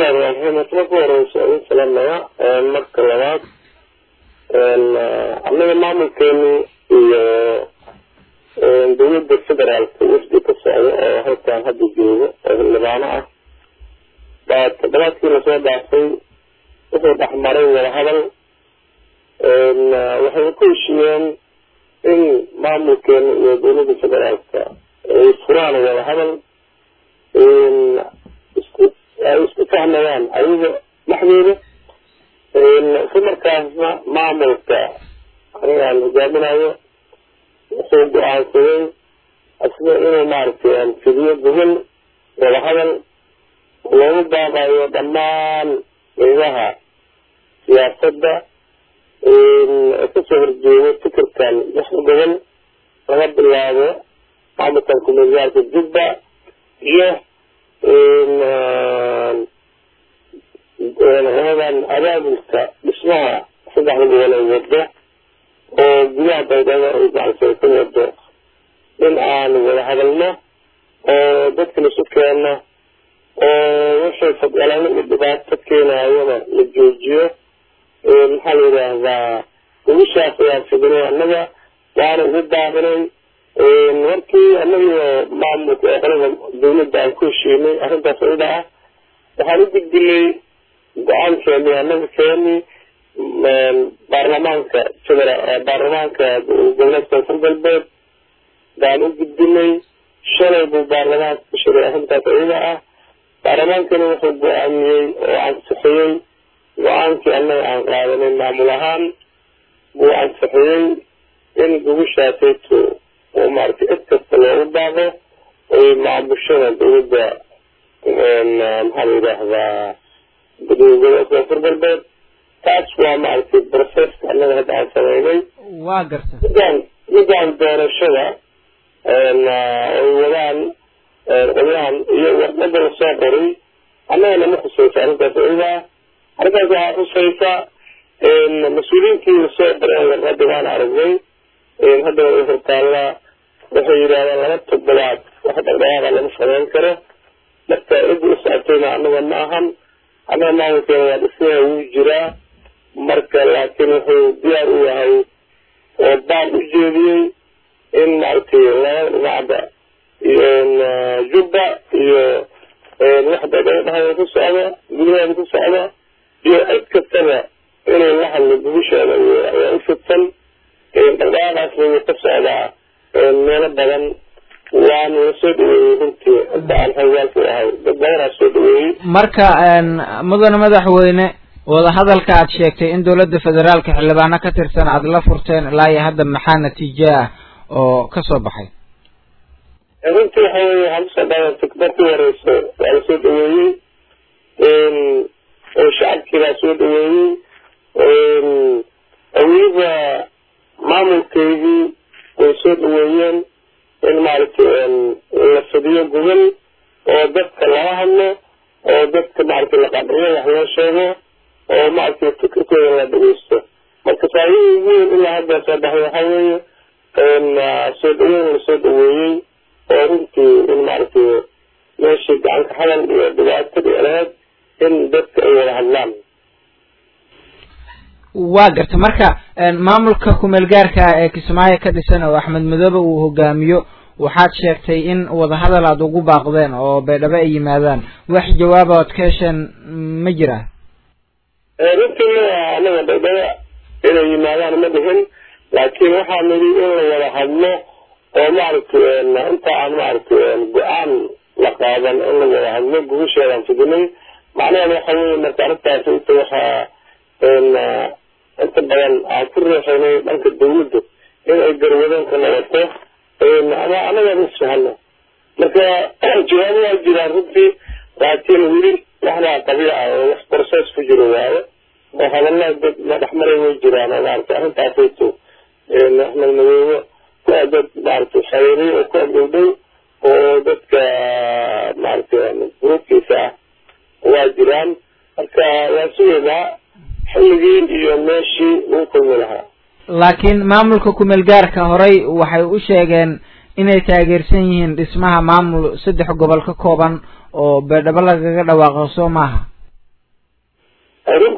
bismillahi raxmaan raxiim asla ku horeysa idin salaamaya marka labaad annaga maamulkeeni iyo dowladda federaalka wafdi ka socda oo halkan hadda jooga oo xildhibaano ah baa toddobaadkii lasoo dhaafay wuxuu dhexmaray wadahadal waxay ku heshiiyeen in maamulkeena iyo dowladda federaalka ay furaan wadahadal isku ay isku fahmayaan ayaga dhexdooda isla markaasna maamulka anigaan hogaaminayo wuxuu go-aansaday asna inuu maaragtay fidiyo gobol wadahadal loogu baaqayo dhammaan qeybaha siyaasadda kasoo horjeedo fikirkan lix gobol laga bilaabo maamulkan kumeelgaalka jubba iyo labadan abaabulka dhismaha saddexda gobol ay wado oo gudaha baydhabo ay gacansan ka wado in aan wada hadalno oo dadka laisu keeno oo wixii fadgalano iyo dhibaato keenayana la joojiyo maxaa la yidhaahdaa ugishaas ayaan fidinay annaga waana ugu daabinay markii annagiyo maamulka ee qolada dawladda aan ku heshiinay arrintaas iyada ah waxaan u gudbinay go-aankeeni annaga keeni baarlamaanka federa baarlamaanka goboleedka koonfur galbeed baan u gudbinay shalay buu baarlamaanka ku shiray arrintaas iyada ah baarlamaankana wuxuu go-aamiyey oo ansixiyey go-aankii annaga aan qaadanay maamul ahaan buu ansixiyey in gogushaasayto oo maaragtay cid kasta loogu baaqo oy maamushada dowladda maxaa la yidhaahdaa gobolka koonfur galbeed taas waa maaragtay processka annaga hadda aan sameynay waa garta midaan midaan doorashada ay wadaan qolyahan iyo warqada lasoo qoray annagana ma khusaysa arrintaas iyadaa arrintaas waxaa khusaysa mas-uuliyiintii lasoo qoray warqada waan aragnay hadda hortaalla waxay yidhahdeen laba toddobaad wax dhaqdhaqaaqa lama sameyn karo marka ciddi u socotayna annaga ma ahan annaga maamulkeena waa dhismaha wuu jiraa marka laakiin wuxuu diyaar u yahay oo baan u jeediyey in maaragtay laba dhinacda jubba iyo waxda dhahaya ku socda gudaheeda ku socda iyo cid kastaba inay la hadlo gubisheeda ayaa u fidsan dhaqdhaqaaqaasna wuu ka socdaa meelo badan waana la soo dhaweeyey runtii hadda aan xogaalku ahay dad badanaa soo dhaweeyey marka mudane madaxweyne wadahadalka aad sheegtay in dowladda federaalka xildhibaano ka tirsan aada la furteen ilaa iyo hadda maxaa natiijo ah oo kasoo baxay runtii waxa weye waxaan kusoo dhaawantay markii horeyso waa lasoo dhaweeyey oo shacabkii baa soo dhaweeyey oo weliba maamulkeydii way soo dhaweeyeen in maaragtay la fidiyo gobol oo dadka lala hadlo oo dadka maaragtay la qabriyo wax loo sheego oo maaragtay fikirkooda la dhageysto marka faaiidii weyn ilaa hadda soo baxay waxaa weeye soo dhaweyn lasoo dhaweeyey oo runtii in maaragtay meeshii gacanka hadal iyo dhibaatadii lahayd in dadka ay wada hadlaan waa garta marka maamulka kumeel gaarka ah ee kismaayo ka dhisan oo axmed madoobe uu hogaamiyo waxaad sheegtay in wadahadal aada ugu baaqdeen oo baydhabo ay yimaadaan wax jawaaba oad ka hesheen ma jira runtii ma anaga baydhabo inay yimaadaan ma dhihin laakiin waxaa nidhi in la wada hadlo oo maaragtay inta aan maaragtay go-aan la qaadan in la wada hadlo gubasheedaan fidinay macnaheeda waxa weeye marka arrintaas inta waxaa inta badan aan ku reexaynay dhanka dawladda in ay garwadeenka noqoto ama annagaan isfahano marka jawaabo waa jiraan runtii laakiin weli waxbaa qabiic ah oo wax process ku jiro waayo oo hadallada dad madhexmaray way jiraan oo maaragtay arrintaasayto axmed madoobe waa dad maaragtay xareeriyo oo ku agdhowdhow oo dadka maaragtay gruubkiisa ah waa jiraan marka waa sugeynaa xilligii iyo meeshii lagu kulmi lahaa laakiin maamulka kumeel gaarka horey waxay u sheegeen inay taageersan yihiin dhismaha maamul saddex gobol ka kooban oo beedhabo lagaga dhawaaqo soo maaha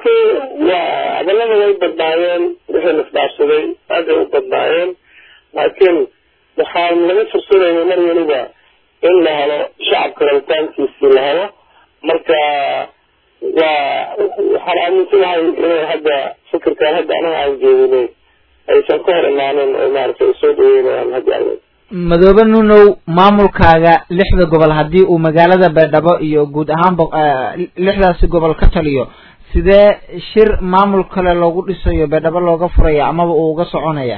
runtii waa hadallada way badnaayeen wixii nasdhaafsaday aad ay u badnaayeen laakiin waxaan laga fursanayay mar weliba in la helo shacabka rabitaankiisii la helo marka waa waxaan aaminsanahay inay hadda fikirkan hadda anaga aan jeedinay aysan ka hor imaanin oo maaragtay soo dhaweynayaan haddi alle madoobe nunow maamulkaaga lixda gobol haddii uu magaalada baydhabo iyo guud ahaan bo lixdaasi gobol ka taliyo sidee shir maamul kale loogu dhisayo baydhabo looga furaya amaba uu uga soconaya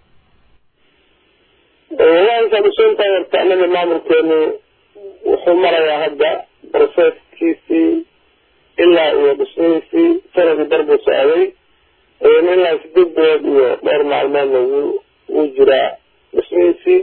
waankaad usoontaa horta anaga maamulkeenu wuxuu marayaa hadda proceskiisii ilaa iyo dhismihiisii sanadii darbuu socday ilaa sideed bilood iyo dhowr maalmoodna wuu wuu jiraa dhismihiisii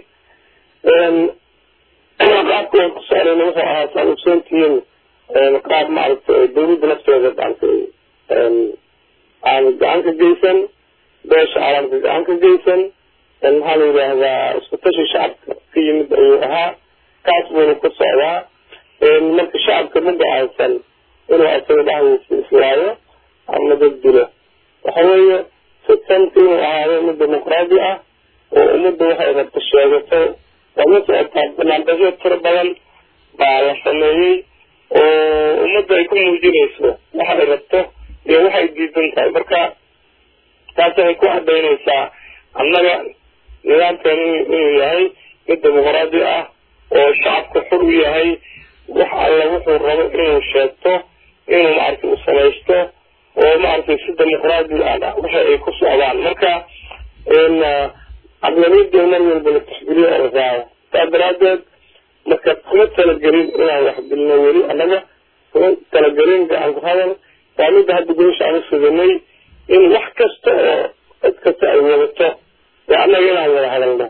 qaabka waan ku socdayna wuxuu ahaa saad ogsoontihiin qaab maaragtay dawladda nafteeda maaragtay aan gacan ka geysan beesha caalamka gacan ka geysan maxaa la yidhaahdaa isku tashi shacabka ka yimid ayuu ahaa kaas buuna ku socdaa marka shacabka ma go-aansan inuu asaga dhexdiisa islaayo ama dad dilo waxa weeye sistamka inuu ahaado mid dimuqraadi ah oo ummadda waxay rabto sheegato waa ma socotaa banaanbasyo tiro badan baa la sameeyey oo ummadda ay ku muujinayso waxa ay rabto iyo waxay diidan tahay marka taas waxay ku cadaynaysaa annaga nidaamkeenu inuu yahay mid dimuqraadi ah oo shacabka xur u yahay wax alla wuxuu rabo inuu sheegto inuu maaragtay u samaysto oo maaragtay si dimuqraadi ah waxa ay ku socdaan marka aqlabiyadda mar walba la taxgeliyo oo la raaco saa daraadeed marka kuma talagelin inaan wax dilno weli annaga kuma talagelin gacan ku hadal waa midda hadda gobasha aan u suganay in wax kasta oo cid kasta ay wadato ee annaga inaan wada hadalno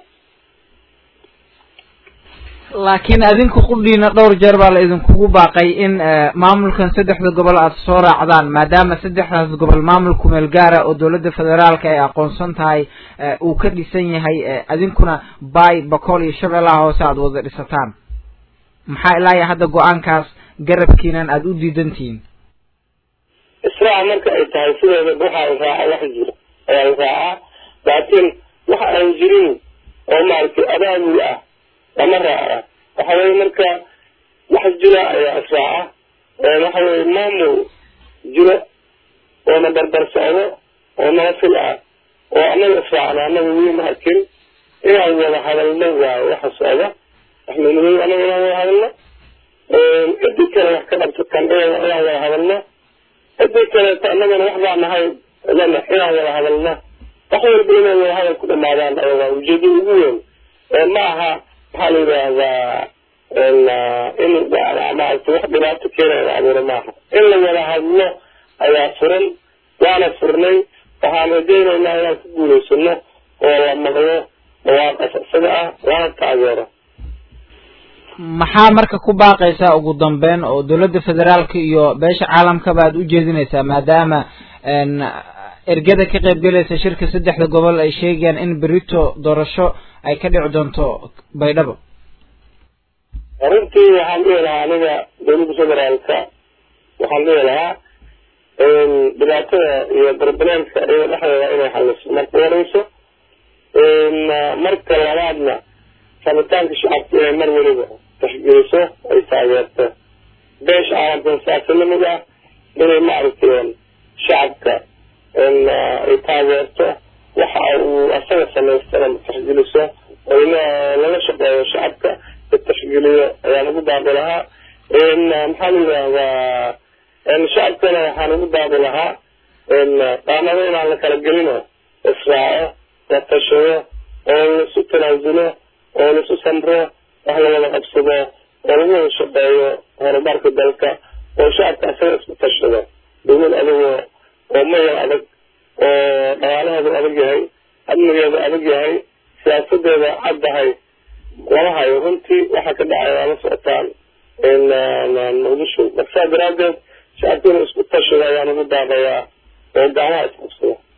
laakiin adinku qudhiina dhowr jeer baa la idinkugu baaqay in maamulkan saddexda gobol aada soo raacdaan maadaama saddexdaas gobol maamul kumeel gaara oo dowladda federaalka ay aqoonsan tahay uu ka dhisan yahay adinkuna bay bakool iyo shabeellaha hoose aada wada dhisataan maxaa ilaa iyo hadda go-aankaas garabkiinan aada u diidantihiin israaca marka ay tahay sideeda waxaa la raaca wax jiro ayaa la raacaa laakiin waxa aan jirin oo maaragtay abaabul ah lama raaca waxa weye marka wax jira ayaa israaca waxa weye maamul jiro oona barbar socdo oo nabafil ah oo annaga israacna annaga weli ma arkin inaan wada hadalno waayo waxa socda axmed madow annaga inaan wada hadalno cidii kale wax ka dhabto kan inaan wada hadalno cidii kaleeto annagana wax baa nahay lena inaan wada hadalno wax walba inay wada hadal ku dhamaadaan ayaga ujeedada ugu weyn ma aha maxaa la yidhaahdaa in maaragtay wax dhibaato keenaya la abuuro maaha in la wada hadlo ayaa furan waana furnay waxaan rajaynaynaa inaan ku guulaysano oo la maqlo dhawaaqas isaga ah waana taageero maxaa marka ku baaqaysaa ugu dambeyn oo dowladda federaalka iyo beesha caalamkaba aada u jeedinaysaa maadaama ergada ka qaybgelaysa shirka saddexda gobol ay sheegayaan in berito doorasho ay ka dhici doonto baydhabo runtii waxaan dhihi lahaa aniga dowladda federaalka waxaan dhihi lahaa dhibaatada iyo barbareemka iyada dhexdeeda inay xaliso marka horeyso marka labaadna rabitaanka shacabka inay mar weliba taxgeliso ay taageerto beesha caalamkan saasa lamid ah inay maaragtay shacabka ay taageerto waxa uu asaga samaystana taxgeliso oo lala shaqeeyo shacabka taxgeliyo ayaan ugu baaqi lahaa maxaa la yidhaahdaa shacabkana waxaan ugu baaqi lahaa qaanado inaan la kala gelino israaco la tashado oo laisu tanaasulo oo laisu samro wax la wada qabsado oo lagu wada shaqeeyo horumarka dalka oo shacabka asaga isku tashado dowlad adigoo oo mayal adag oo dhaqaalaheedu adag yahay amnigeedu adag yahay siyaasadeeda caddahay lama hayo runtii waxa ka dhacay waa la socotaan muqdisho marka saa daraadeed shacabka inuu isku tashado ayaan ugu daaqayaa oo gacmaha isqabsado